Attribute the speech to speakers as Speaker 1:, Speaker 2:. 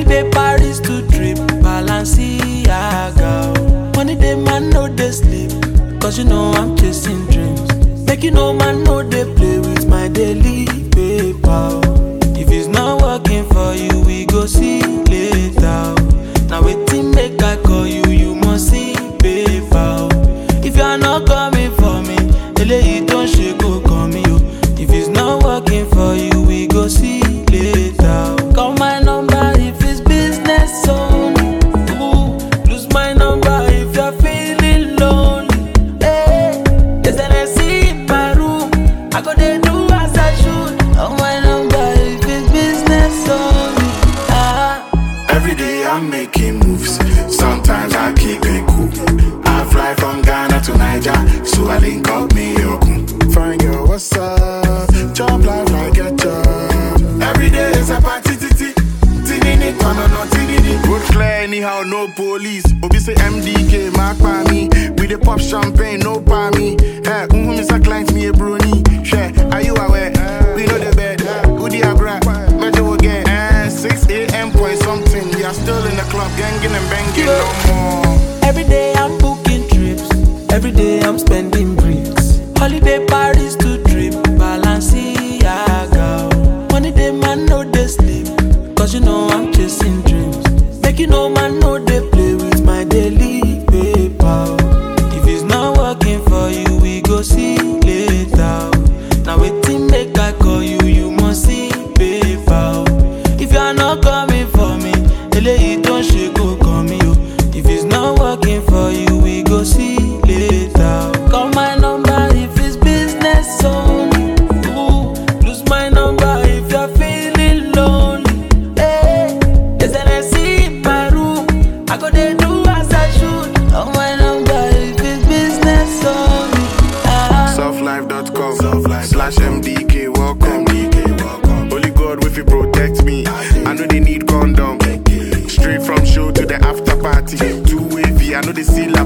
Speaker 1: Holiday Paris to trip, Balenciaga. Money day man no dey sleep, cause you know I'm chasing dreams. Make you know man no dey play with my daily paper. If it's not working for you, we go see later. Now waiting make I call you, you must see paper. If you are not coming for me, eléyìí tó ń ṣe kó kàn mí o. If it's not working for you, we go see later. Call my number if it's business only. Ooh, lose my number if you're feeling lonely. Hey, there's an AC in my room. I go dey do as I should. Call my number if it's business only. Ah.
Speaker 2: Every day I'm making moves. Sometimes I keep it cool. I fly from Ghana to Niger, so I link up me Yokun. Fine girl, what's up? Job life like a job. Every day is a party, titi. Tinini, tono, no, tinini. Road clear anyhow, no police. Obi say MDK, mark by me. We the pop champagne, no by me. Hey, um, Mr. Client, me a brony. Share, are you aware? We know the bed. Who the abra? Measure again. Eh, 6 a.m. point something. We are still in the club, ganging and banging no more.
Speaker 1: Every day I'm booking trips. Every day I'm spending bricks. Holiday Paris to trip, Balenciaga. Money day man no dey sleep, cause you know I'm chasing dreams. Make you know man no dey play with my daily paper. If it's not working for you, we go see later. Now waiting make I call you, you must see paper. If you are not coming for me, eléyìí tó ń ṣe kó kàn mí o. If it's not working for you, we go see later. Call my number if it's business only. Ooh, lose my number if you're feeling lonely. Hey, there's an AC in my room. I go dey do as I should. Call my number if it's business only. Ah.
Speaker 2: Softlife.com slash MDK welcome. Holy God, if you protect me, I know they need condom. Straight from show to the after party. Two wavy, I know they see la